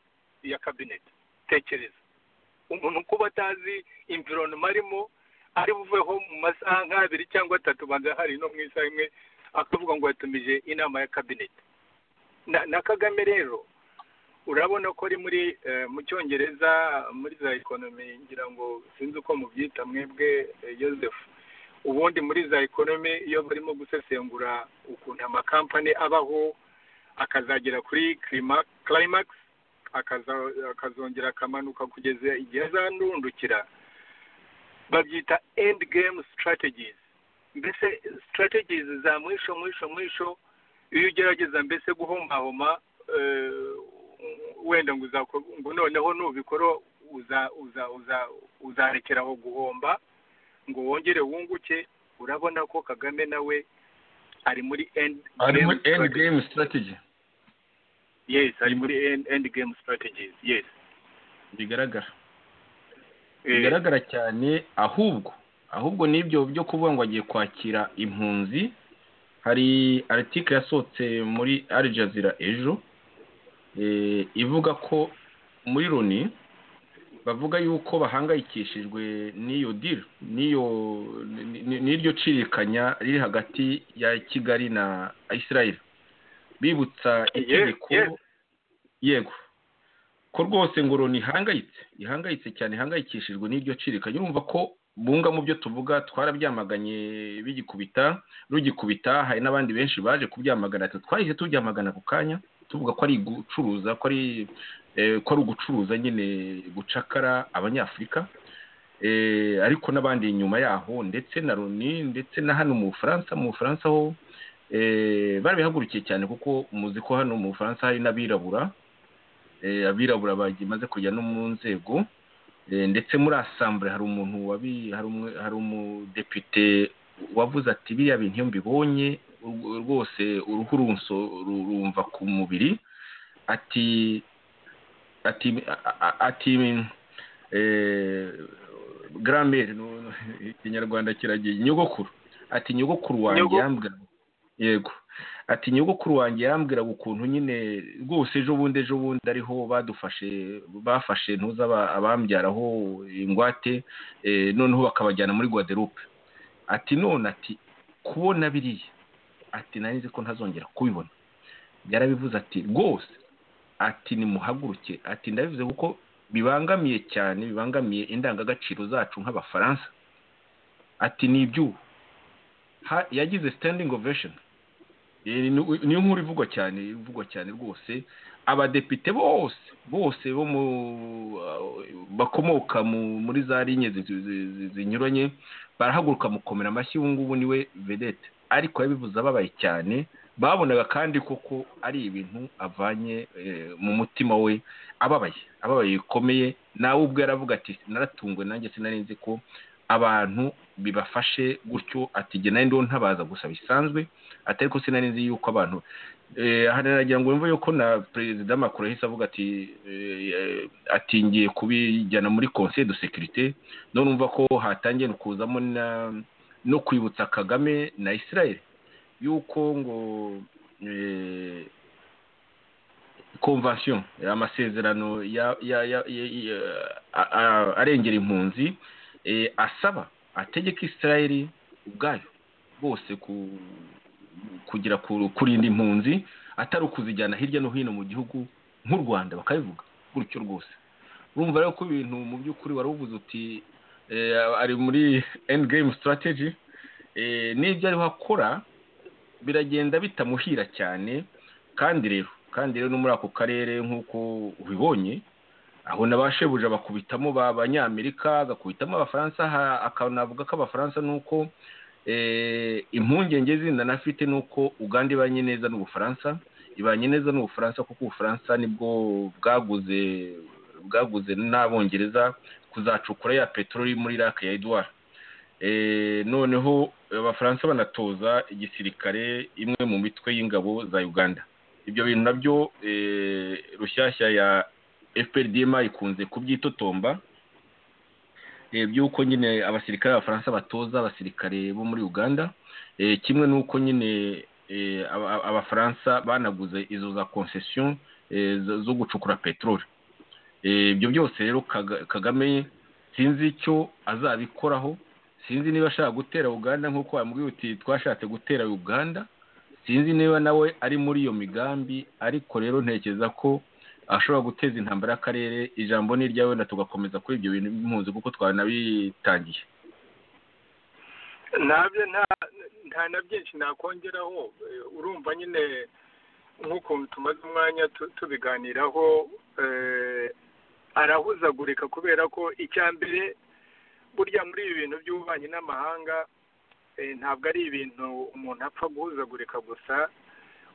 ya kabineti tekereza umuntu kuba atazi imvironoma arimo ari buveho mu masaha nk'abiri cyangwa atatu banza hari no mu isaha imwe akavuga ngo yatumije inama ya kabineti na, na kagame rero urabona ko ari muri eh, mu cyongereza muri za ekonomi ngira ngo sinzi uko mubyita mwebwe eh, joseph ubundi muri za ekonomi iyo barimo gusesengura ukuntu amakampani abaho akazagera kuri clima- climax akaza- akazongera akamanuka kugeza igihe azandundukira babyita end game strategies mbese strategies za mwisho mwisho mwisho iyo ugerageza mbese guhomahoma eh, wenda ngo uzako- ngo noneho nubikora uza uza uza uzarekeraho guhomba ngo wongere wunguke urabona ko kagame nawe ari muri end ari muri game end strategy. game strategy yes ari muri end, end game strategies yes bigaragara Eh, bigaragara cyane ahubwo ahubwo n'ibyo byo kuvuga ngo agiye kwakira impunzi hari aritike yasohotse muri Al Jazeera ejo eh, ivuga ko muri loni bavuga yuko bahangayikishijwe n'iyo diri n'iyo ni- ni- n'iryo cirikanya riri hagati ya kigali na israel bibutsa Yes, itegeko yes. yego ko rwose ngo loni ihangayitse ihangayitse cyane ihangayikishijwe n'iryo cirikanya urumva ko bunga mu byo tuvuga twarabyamaganye bigikubita rugikubita hari n'abandi benshi baje kubyamagana ati twahise tubyamagana ako kanya tuvuga ko ari gucuruza ko ari eh, ko ari ugucuruza nyine gucakara abanyafurika Eh, ariko n'abandi inyuma yaho ndetse na loni ndetse na hano mu bufaransa mu bufaransa ho eh, barabihagurukiye cyane kuko muzi ko hano mu bufaransa hari n'abirabura eh, abirabura bagimaze kujya no mu nzego eh, ndetse muri asambure hari umuntu wabi hari umwe- hari umudepite wavuze ati biriya bintu iyo mbibonye urw- rwose uruhu runso rumva ku mubiri ati ati a- a- ati eh, gramere nu- ikinyarwanda kiragiye nyogokuru ati nyogokuru wanjye Nyogo- yambwira yego ati nyogokuru wanjye yambwiraga ukuntu nyine rwose ejo bundi ejo bundi ariho badufashe bafashe ntuza aba- abambyaraho ingwate eh, noneho bakabajyana muri guadeloupe ati none ati kubona biriya ati nari nzi ko ntazongera kubibona yarabivuze ati rwose ati nimuhaguruke ati ndabivuze kuko bibangamiye cyane bibangamiye indangagaciro zacu nk'abafaransa ati ni iby'ubu Ha- yagize standing ovation Eh, ni- niyo nkuru ivugwa cyane ivugwa cyane rwose abadepite bose bose bo mu bakomoka mu- muri za linye zi- zi- zi- zi- zinyuranye barahaguruka mukomera amashyi ubu ngubu niwe vedete ariko yabivuze ababaye cyane babonaga kandi koko ari ibintu avanye eh, mu mutima we ababaye ababaye bikomeye nawe ubwo yaravuga ati naratungwe nanjye sinari nzi ko abantu bibafashe gutyo ati jye nari ndiho ntabaza gusa bisanzwe ati ariko sinari nzi yuko abantu eh, aha naragira ngo wumve yuko na perezida Macron yahise avuga ati eh, ati ngiye kubijyana muri conseil de sécurité none urumva ko hatangiye kuzamo na no kwibutsa kagame na israel yuko ngo eh, convention amasezerano ya- ya- ya- ya- ya- a- a- arengera impunzi eh, asaba ategeka israel ubwayo bwose ku- kugira ku- kurinda impunzi atari ukuzijyana hirya no hino mu gihugu nk'u rwanda bakabivuga gutyo rwose urumva rero ko ibintu mu by'ukuri wari uvuze uti eh, ari muri end game strategy eh, n'ibyo ariho akora biragenda bitamuhira cyane kandi rero kandi rero no muri ako karere nk'uko ubibonye aho n'abashebuja bakubitamo ba banyamerika agakubitamo abafaransa ha- akanavuga ko abafaransa ni uko eh, impungenge zindi anafite ni uko uganda ibanye neza n'ubufaransa ibanye neza n'ubufaransa kuko ubufaransa nibwo bwaguze bwaguze n'abongereza kuzacukura ya peteroli muri iraq ya edouard Eh, noneho abafaransa banatoza igisirikare imwe mu mitwe y'ingabo za uganda ibyo bintu nabyo eh, rushyashya ya fprdma ikunze kubyitotomba eh, by'uko nyine abasirikare b'abafaransa batoza abasirikare bo muri uganda eh, kimwe n'uko nyine eh, aba- aba- abafaransa banaguze izo za concession eh, zo- zo gucukura peteroli Eh, ibyo byose rero Kaga- kagame sinzi icyo azabikoraho sinzi niba ashaka gutera uganda nk'uko wambwiye uti twashatse gutera uganda sinzi niba nawe ari muri iyo migambi ariko rero ntekereza ko ashobora guteza intambara y'akarere ijambo ni iryawe wenda tugakomeza kuri ibyo bintu by'impunzi kuko twanabitangiye ntabyo nta- nta na byinshi nakongeraho Eh, urumva nyine nk'ukuntu tumaze umwanya tu- tubiganiraho eh, arahuzagurika kubera ko icya mbere burya muri ibi bintu by'ububanyi n'amahanga eh, ntabwo ari ibintu umuntu apfa guhuzagurika gusa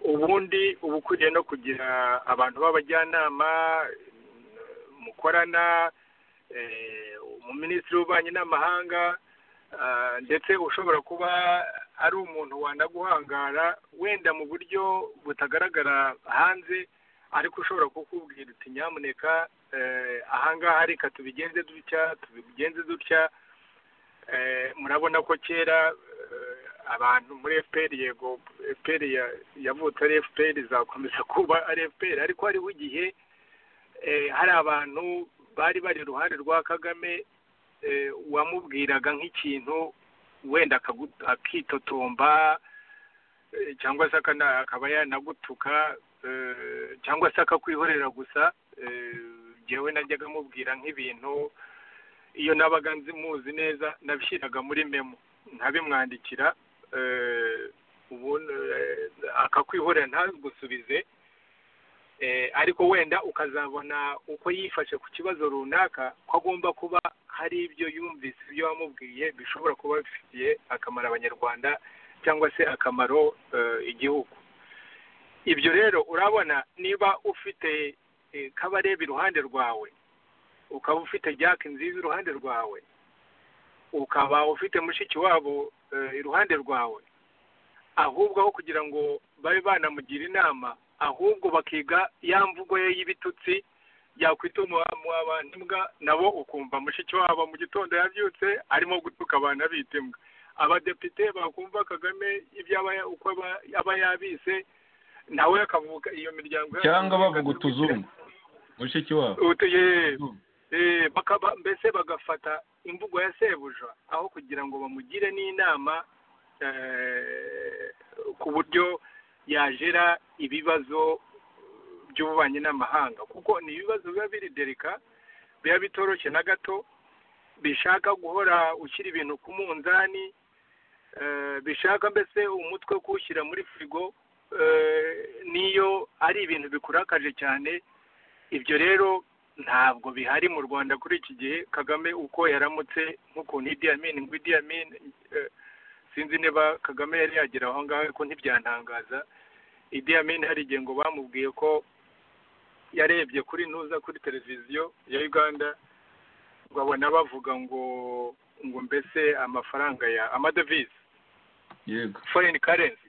ubundi uba ukwiriye no kugira abantu b'abajyanama eh, mukorana eh, umuminisitiri w'ububanyi n'amahanga Ah, ndetse ushobora kuba ari umuntu wanaguhangara wenda mu buryo butagaragara hanze ariko ushobora kukubwira uti nyamuneka eh, ahangaha reka tubigenze dutya tubigenze dutya Eh, murabona ko kera eh, abantu muri fpr yego fpr ya- yavutse ari fpr izakomeza kuba ari fpr ariko hariho igihe eh, hari abantu bari bari iruhande rwa kagame eh, wamubwiraga nk'ikintu wenda akagu- akitotomba eh, cyangwa se akana- akaba yanagutuka eh, cyangwa se akakwihorera gusa eh, njyewe najyaga amubwira nk'ibintu iyo nabaga nzi muzi neza nabishyiraga muri memo ntabimwandikira eh, ubundi eh, akakwihorera ntagusubize eh, ariko wenda ukazabona uko yifashe ku kibazo runaka ko agomba kuba hari ibyo yumvise ibyo wamubwiye bishobora kuba bifitiye akamaro abanyarwanda cyangwa se akamaro eh, igihugu ibyo rero urabona niba ufite eh, kabarebe iruhande rwawe ukaba ufite jack nziza iruhande rwawe ukaba ufite mushiki wabo eh, iruhande rwawe ahubwo aho kugira ngo babe banamugira inama ahubwo bakiga ya mvugo ye y'ibitutsi yakwita umwabana imbwa nabo ukumva mushiki wabo mu gitondo yabyutse arimo gutuka abana bita imbwa abadepite bakumva kagame ibyo aba ya- uko aba- aba yabise nawe akavuka iyo miryango yabo- cyangwa bavuga utuzungu mushiki wabo Utu- ye- Eh, bakaba mbese bagafata imvugo ya sebuja aho kugira ngo bamugire n'inama eh, ku buryo yajera ibibazo by'ububanyi n'amahanga kuko ni ibibazo biba biri derika biba bitoroshye na gato bishaka guhora ushyira ibintu ku munzani eh, bishaka mbese umutwe kuwushyira muri firigo eh, niyo ari ibintu bikurakaje cyane ibyo rero ntabwo bihari mu rwanda kuri iki gihe kagame uko yaramutse nk'ukuntu idi amin ngo idi amin eh, sinzi niba kagame yari yagera aho ngaho ariko ntibyantangaza idi amin hari igihe ngo bamubwiye ko yarebye kuri ntuza kuri televiziyo ya uganda ngo abona bavuga ngo ngo mbese amafaranga ya amadevize yego foreign currency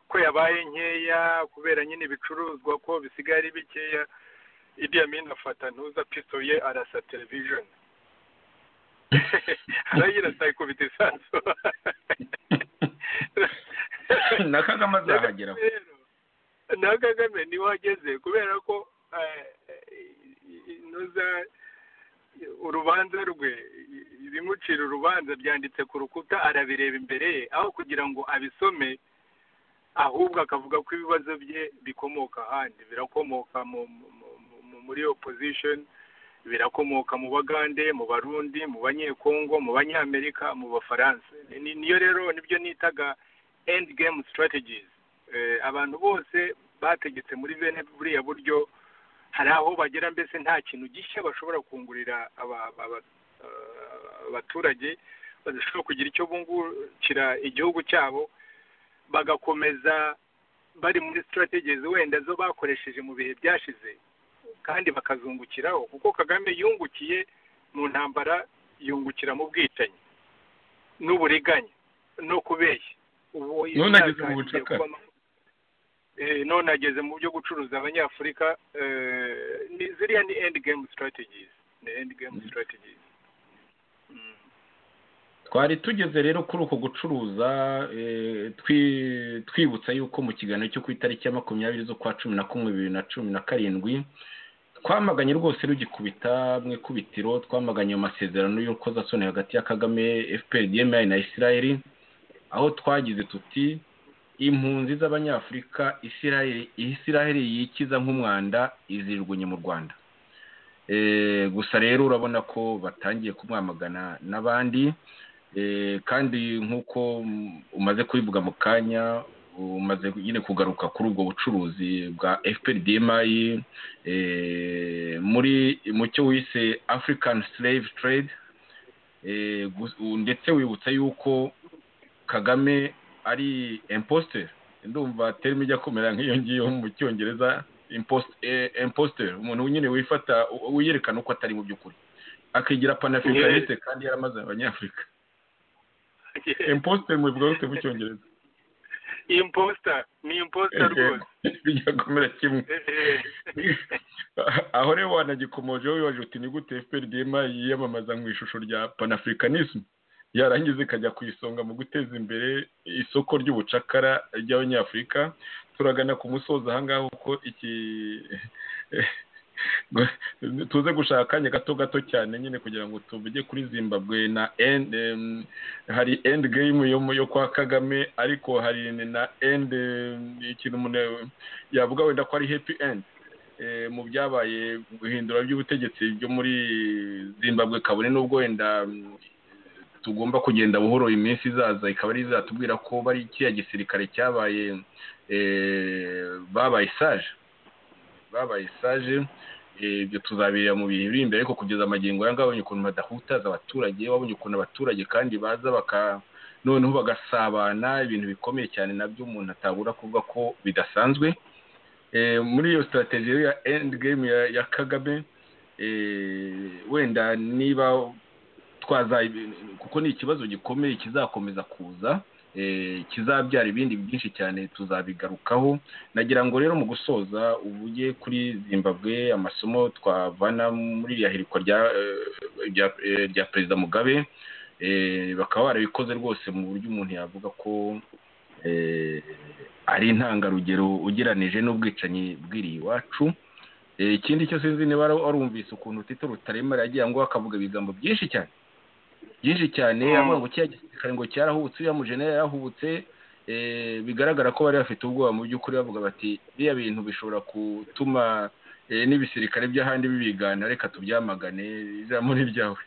ko yabaye nkeya kubera nyine ibicuruzwa ko bisigaye ari bikeya Idi Amin afata ntuza piso ye arasa television arayirasa ikubita isasu na kagame azahagera rero na kagame niwe wageze kubera ko eh, ntuza urubanza rwe ibimucira urubanza byanditse ku rukuta arabireba imbere ye aho kugira ngo abisome ahubwo akavuga ko ibibazo bye bikomoka ahandi birakomoka mu, mu- mu- mu- muri opposition birakomoka mu bagande mu barundi mu banyekongo mu banyamerika mu bafaransa Ni- niyo rero nibyo nitaga end game strategies eh, abantu bose bategetse muri bene buriya buryo hari aho bagera mbese nta kintu gishya bashobora kungurira aba- aba- eh, abaturage badashobora kugira icyo bungukira igihugu cyabo bagakomeza bari muri strategies wenda zo bakoresheje mu bihe byashize kandi bakazungukiraho kuko kagame yungukiye mu ntambara yungukira mu bwicanyi n'uburiganya no kubeshya ubu None ageze mu yaratangiye bucakara. kuba- Eh, none ageze mu byo gucuruza abanyafurika eh, ni- ziriya ni end game strategies ni end game strategies Mm. twari tugeze rero kuri uko gucuruza eh, twi- twibutsa yuko mu kiganiro cyo ku itariki ya makumyabiri z'ukwa cumi na kumwe bibiri na cumi na karindwi twamaganye rwose rugikubita mu ikubitiro twamaganye ayo masezerano y'urukozasoni hagati ya kagame fpr dmi na israel aho twagize tuti impunzi z'abanyafurika israel israel yikiza nk'umwanda izijugunye mu rwanda Eh, gusa rero urabona ko batangiye kumwamagana n'abandi Eh, kandi nk'uko mm, umaze kubivuga mu kanya umaze nyine kugaruka kuri ubwo bucuruzi bwa fprdmi eh, muri mu cyo wise african slave trade eh, gu- u- ndetse wibutsa yuko kagame ari imposter ndumva terime ijya kumera nk'iyo ngiyo mu cyongereza impost- eh, imposter umuntu nyine wifata u- wiyerekana uko atari mu by'ukuri akigira panafricaniste kandi yaramaze abanyafurika imposite mubivuga gute mu cyongereza imposta ni imposta rwose bijya kumera kimwe Eh, aho rero wanagikomojeho wibaje uti ni gute fprdm yiyamamaza mu ishusho rya panafricanisme yarangiza ikajya ku isonga mu guteza imbere isoko ry'ubucakara ry'abanyafurika turagana ku musozo ahangaha kuko iki tuze gushaka akanya gato gato cyane nyine kugira ngo tuvuge kuri zimbabwe na end, em, hari end game yo, mu- yo kwa kagame ariko hari na end em, ikintu umuntu yavuga wenda ko ari happy end eh, mu byabaye guhindura by'ubutegetsi byo muri zimbabwe kabone n'ubwo wenda mm, tugomba kugenda buhoro iminsi izaza ikaba ari izatubwira ko bari kiriya gisirikare cyabaye eh, babaye sage babaye sage eh, ibyo tuzabirira mu bihe biri imbere ariko kugeza amagingo aya ngaya wabonye ukuntu badahutaza abaturage wabonye ukuntu abaturage kandi baza baka noneho bagasabana ibintu bikomeye cyane nabyo umuntu atabura kuvuga ko bidasanzwe Eh, muri iyo strategy ya end game ya, ya kagame eh, wenda niba twaza kuko ni ikibazo gikomeye kizakomeza kuza eh, kizabyara ibindi byinshi cyane tuzabigarukaho nagira ngo rero mu gusoza uvuge kuri zimbabwe amasomo twavana muri iriya hirikwa rya eh, rya eh, rya perezida mugabe bakaba barabikoze rwose mu buryo umuntu yavuga ko ari intangarugero ugeranije n'ubwicanyi bw'iriya iwacu ikindi cyo sinzi niba warumvise ukuntu tito rutaremera yagiye ngo akavuga ibigambo byinshi cyane byinshi cyane avuga ngo kiriya gisirikare ngo cyarahubutse uriya mujenera yarahubutse bigaragara ko bari bafite ubwoba mu by'ukuri bavuga bati biriya bintu bishobora gutuma n'ibisirikare by'ahandi bibigana reka tubyamagane ijambo ni ryawe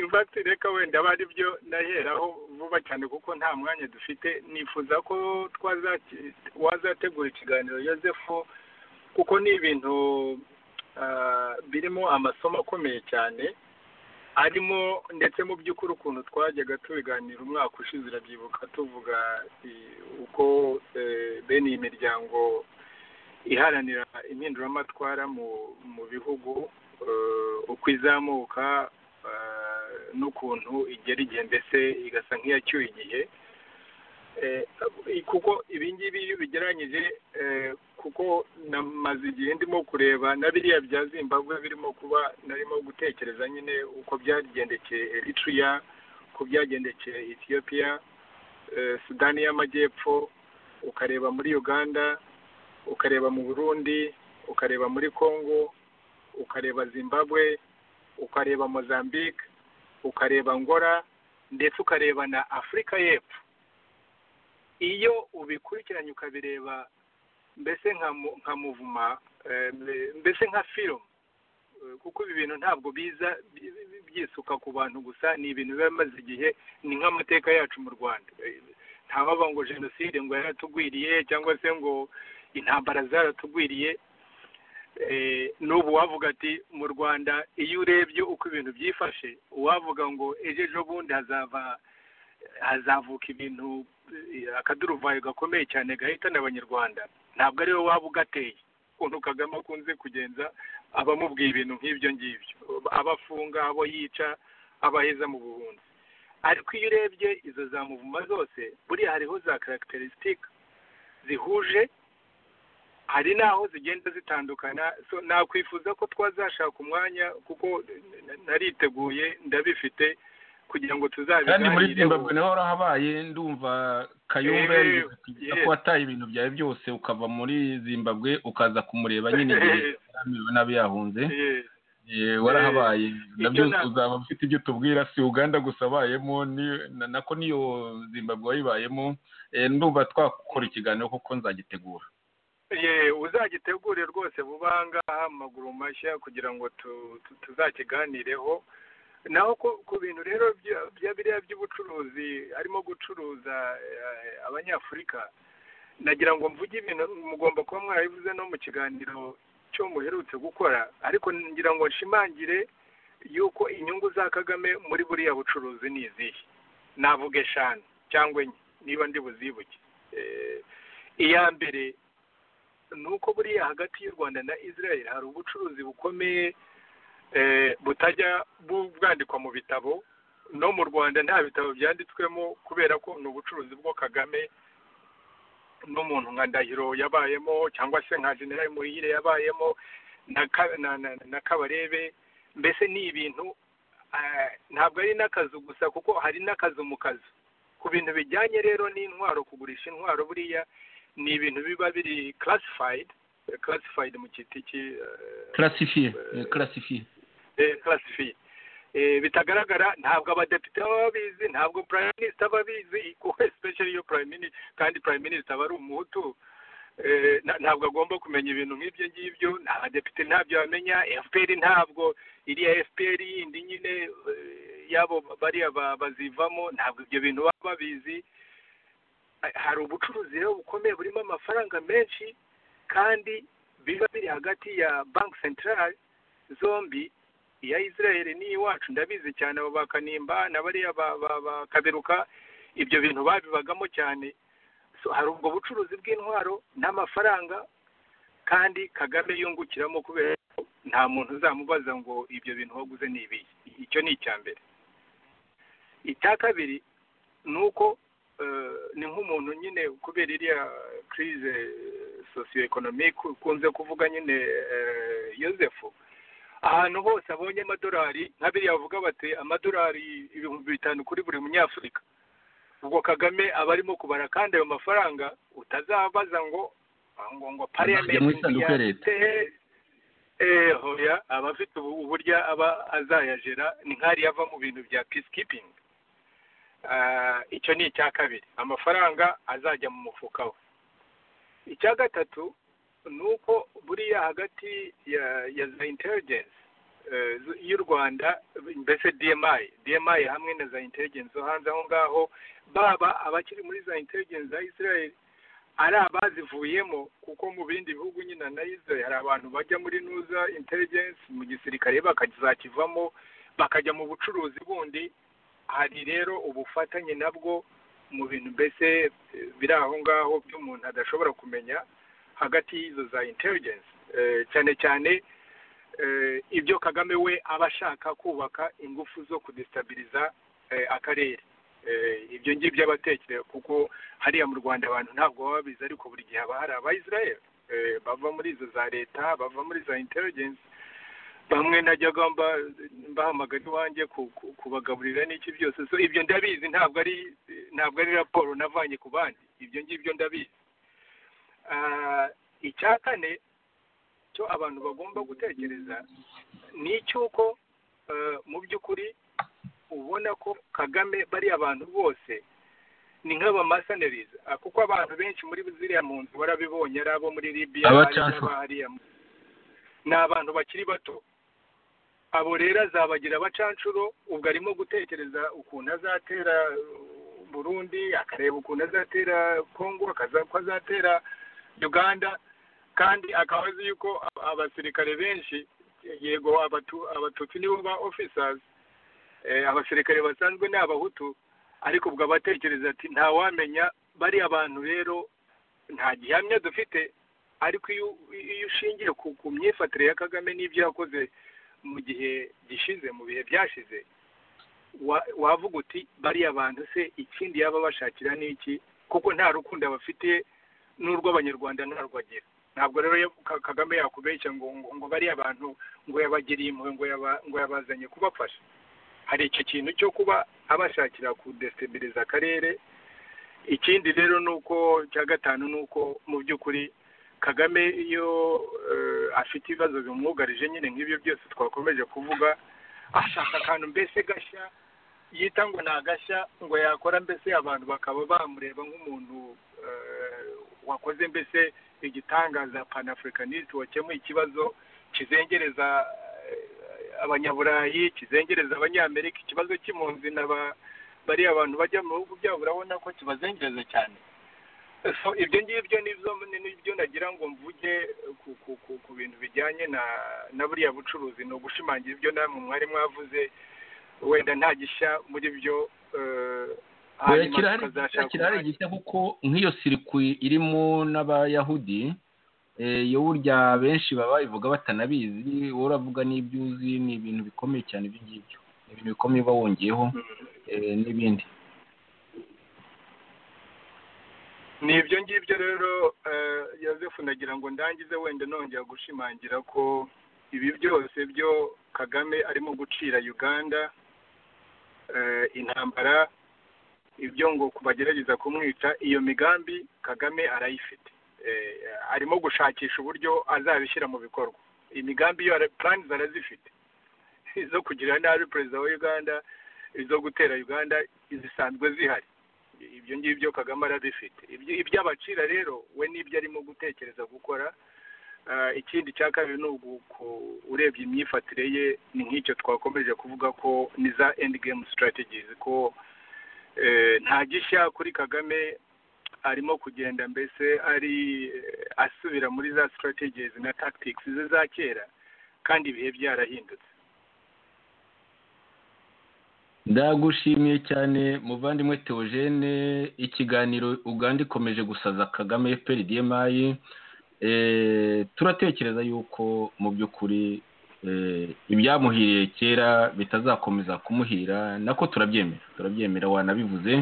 imvati reka wenda aba byo ndaheraho vuba cyane kuko nta mwanya dufite nifuza ko wazategura ikiganiro yosefu kuko ni ibintu birimo amasomo akomeye cyane arimo ndetse mu by'ukuri ukuntu twajyaga tubiganira umwaka ushize urabyibuka tuvuga uko bene iyi miryango iharanira impinduramatwara mu bihugu uko izamuka n'ukuntu igera igihe mbese igasa nk'iyacyuye igihe kuko ibi ngibi iyo ubigereranyije kuko namaze igihe ndimo kureba na biriya bya zimbabwe birimo kuba narimo gutekereza nyine uko byagendekeye eritrea uko byagendekeye etiyopiya sudani y'amajyepfo ukareba muri uganda ukareba mu burundi ukareba muri congo ukareba zimbabwe ukareba mozambique ukareba ngora ndetse ukareba na afurika y'epfo iyo ubikurikiranye ukabireba mbese nka muvuma mbese nka firimu kuko ibi bintu ntabwo biza byisuka ku bantu gusa ni ibintu biba bimaze igihe ni nk'amateka yacu mu rwanda ntabavuga ngo jenoside ngo yaratugwiriye cyangwa se ngo intambara zaratugwiriye n'ubu wavuga ati mu rwanda iyo urebye uko ibintu byifashe uwavuga ngo ejo ejo bundi hazava hazavuka ibintu akaduruvayo gakomeye cyane gahitana abanyarwanda ntabwo ariwe waba ugateye ukuntu kagame akunze kugenza abamubwiye ibintu nk'ibyo ngibyo abafunga abo yica abaheza mu buhunzi ariko iyo urebye izo za muvuma zose buriya hariho za karagiterisitike zihuje hari n'aho zigenda zitandukana nakwifuza ko twazashaka umwanya kuko nariteguye ndabifite kugira ngo tuzabiganire kandi muri zimbabwe naho habaye ndumva kayumba ko wataye ibintu byawe byose ukava muri zimbabwe ukaza kumureba nyine igihe nabi yahunze warahabaye nabyo uzaba ufite ibyo tubwira si uganda gusa abayemo nako n'iyo zimbabwe wayibayemo ndumva twakora ikiganiro kuko nzagitegura uzagitegure rwose vuba aha ngaha amaguru mashya kugira ngo tuzakiganireho naho ku bintu rero bya biriya by'ubucuruzi harimo gucuruza abanyafurika nagira ngo mvuge ibintu mugomba kuba mwarabivuze no mu kiganiro cyo muherutse gukora ariko ngira ngo nshimangire yuko inyungu za kagame muri buriya bucuruzi ni izihe navuga eshanu cyangwa enye niba ndi buzibuke iya mbere ni uko buriya hagati y'u rwanda na israel hari ubucuruzi bukomeye butajya bwandikwa mu bitabo no mu rwanda nta bitabo byanditswemo kubera ko ni ubucuruzi bwo kagame n'umuntu nka ndahiro yabayemo cyangwa se nka generali muhire yabayemo na kabarebe mbese ni ibintu ntabwo ari n'akazu gusa kuko hari n'akazu mu kazu ku bintu bijyanye rero n'intwaro kugurisha intwaro buriya ni ibintu biba biri classified classified mu giti classifiye classifiye classifiye bitagaragara ntabwo abadepite baba babizi ntabwo prime minister aba abizi especially iyo prime minister kandi prime minister aba ari umuhutu ntabwo agomba kumenya ibintu nk'ibyo ngibyo abadepite ntabyo bamenya fpr ntabwo iriya fpr yindi nyine yabo bariya bazivamo ntabwo ibyo bintu baba babizi hari ubucuruzi rero bukomeye burimo amafaranga menshi kandi biba biri hagati ya banki sentarari zombi iya israel n'iyiwacu ndabizi cyane abo bakanimba na bariya bakaberuka ibyo bintu babibagamo cyane hari ubwo bucuruzi bw'intwaro n'amafaranga kandi kagame yungukiramo kubera ko nta muntu uzamubaza ngo ibyo bintu waguze ni ibihe icyo ni icya mbere icya kabiri ni uko ni nk'umuntu nyine kubera iriya kirize sosiyo ekonomike ukunze kuvuga nyine yosefu ahantu hose abonye amadolari nka biriya bavuga bati amadolari ibihumbi bitanu kuri buri munyafurika ubwo kagame aba arimo kubara kandi ayo mafaranga utazabaza ngo ngo ngo Ajya mu isanduku ya leta. eh hoya aba afite ubu- uburyo aba azayajera ni nk'ari yava mu bintu bya peacekeeping Ah, icyo ni icya kabiri amafaranga azajya mu mufuka we icya gatatu ni uko buriya hagati ya ya za intelligence eh, z- y'u rwanda mbese dmi dmi hamwe na za intelligence zo hanze aho ngaho baba abakiri muri za intelligence za israel ari abazivuyemo kuko mu bindi bihugu nyine na israel hari abantu bajya muri nuza intelligence mu gisirikare bakazakivamo bakajya mu bucuruzi bundi hari rero ubufatanye nabwo mu bintu mbese eh, biri aho ngaho by'umuntu adashobora kumenya hagati y'izo za intelligence Eh, cyane cyane eh, ibyo kagame we aba ashaka kubaka ingufu zo kudestabiliza eh, akarere Eh, ibyo ngibyo aba atekereza kuko hariya mu rwanda abantu ntabwo baba babizi ariko buri gihe haba hari abayisirayeli Eh, bava muri izo za leta bava muri za intelligence bamwe najyaga mba- mbahamagara iwanjye ku- ku- kubagaburira n'iki byose so ibyo ndabizi ntabwo ari ntabwo ari raporo navanye ku bandi ibyo ngibyo ndabizi Ah, icya kane cyo abantu bagomba gutekereza ni icy'uko eh, mu by'ukuri ubona ko kagame bariya abantu bose ni nk'abamasaneriza Ah, kuko abantu benshi muri ziriya mu nzu barabibonye ari abo muri libiya ari Abacanfora. n'abahariya mu- ni abantu bakiri bato abo rero azabagira abacanshuro ubwo arimo gutekereza ukuntu azatera uh, burundi akareba ukuntu azatera kongo akaza- uko azatera uganda kandi akaba azi yuko a- abasirikare benshi yego abatu- abatutsi nibo ba officers eh, abasirikare basanzwe ni abahutu ariko ubwo abatekereza ati ntawamenya bariya bantu rero nta gihamya dufite ariko iyo iyo ushingiye ku ku myifatire ya kagame n'ibyo yakoze mu gihe gishize mu bihe byashize wa- wavuga uti bariya bantu se ikindi yaba bashakira ni iki kuko nta rukundo abafitiye n'urw'abanyarwanda ntarwo agira ntabwo rero ya- Ka- kagame yakubeshya ngo ngo ngo bariya bantu ngo yabagiriye impuhwe ngo yaba- ngo yabazanye kubafasha hari icyo kintu cyo kuba abashakira kudestabiliza akarere ikindi rero ni uko cya gatanu ni uko mu by'ukuri kagame iyo eh, afite ibibazo bimwugarije nyine nk'ibyo byose twakomeje kuvuga ashaka akantu mbese gashya yita ngo ni agashya ngo yakora mbese abantu bakaba bamureba nk'umuntu eh, wakoze mbese igitangaza panafricanist wakemuye ikibazo kizengereza eh, abanyaburayi kizengereza abanyamerika ikibazo cy'impunzi na ba bariya abantu bajya mu bihugu byabo urabona ko kibazengereza cyane so ibyo ngibyo nibyo nibyo nagira ngo mvuge ku, ku, ku, ku bintu bijyanye na na buriya bucuruzi ni ugushimangira ibyo namwe mwari mwavuze wenda nta gishya muri byo eh, hanyuma kirahari tukazashaka kirahari umwanya. gishya kuko nk'iyo sirikwi irimo n'abayahudi eh, iyo burya benshi baba babivuga batanabizi wowe uravuga n'ibyo uzi ni ibintu bikomeye cyane ibyo ngibyo ni ibintu bikomeye uba wongeyeho Mm. eh, n'ibindi ni ibyo ngibyo rero eh, yosefu nagira ngo ndangize wenda nongera gushimangira ko ibi byose byo kagame arimo gucira uganda eh, intambara ibyo ngo kubagerageza kumwica iyo migambi kagame arayifite Eh, arimo gushakisha uburyo azabishyira mu bikorwa imigambi yo plani arazifite izo kugirira nabi perezida wa uganda izo gutera uganda zisanzwe zihari ibyo ngibyo kagame arabifite Ibyo- iby'abacira rero we n'ibyo arimo gutekereza gukora Ah, ikindi cya kabiri ni ugu- ku- urebye imyifatire ye ni nk'icyo twakomeje kuvuga ko ni za endi gemu sitarategizi ko eh, nta gishya kuri kagame arimo kugenda mbese ari eh, asubira muri za sitarategizi na takitikisi ze za kera kandi ibihe byarahindutse ndagushimiye cyane muvandimwe teogene ikiganiro uganda ikomeje gusaza kagame fprdmi eh, turatekereza yuko mu by'ukuri eh, ibyamuhiriye kera bitazakomeza kumuhira nako turabyemera turabyemera wanabivuze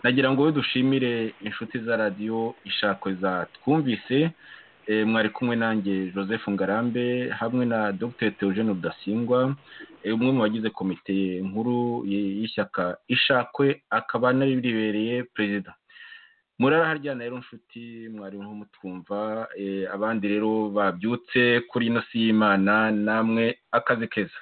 nagira ngo we dushimire inshuti za radiyo ishakwe za twumvise mwari kumwe nanjye joseph ngarambe hamwe na dr theogene rudasingwa umwe mu bagize komite nkuru y'ishyaka ishakwe akaba anaribereye perezida muraraharyana rero nshuti mwari mutwumva abandi rero babyutse kuri ino si y'imana namwe akazi keza